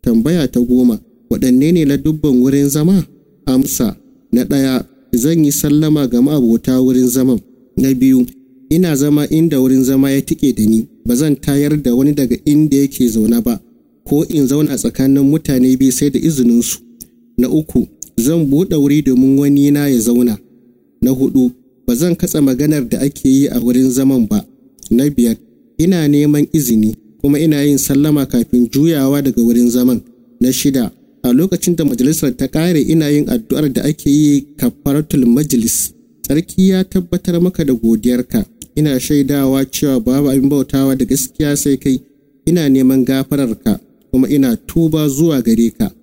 Tambaya ta goma, waɗanne ne ladubban wurin zama? Amsa, na ɗaya, zan yi sallama ga ma'abota wurin zaman. Na biyu, ina zama inda wurin zama ya tike da ni, ba zan tayar da wani daga inda yake zaune ba, ko in zauna tsakanin mutane biyu sai da izininsu. Na uku, zan buɗe wuri domin wani na ya zauna. Na hudu, ba zan katsa maganar da ake yi a wurin zaman ba. Na biyar, ina neman izini kuma ina yin sallama kafin juyawa daga wurin zaman. Na shida, a lokacin da majalisar ta ƙare ina yin addu'ar da ake yi kafaratul majlis. Sarki ya tabbatar maka da godiyarka. Ina shaidawa cewa babu abin bautawa da gaskiya sai kai. Ina neman gafararka kuma ina tuba zuwa gare ka.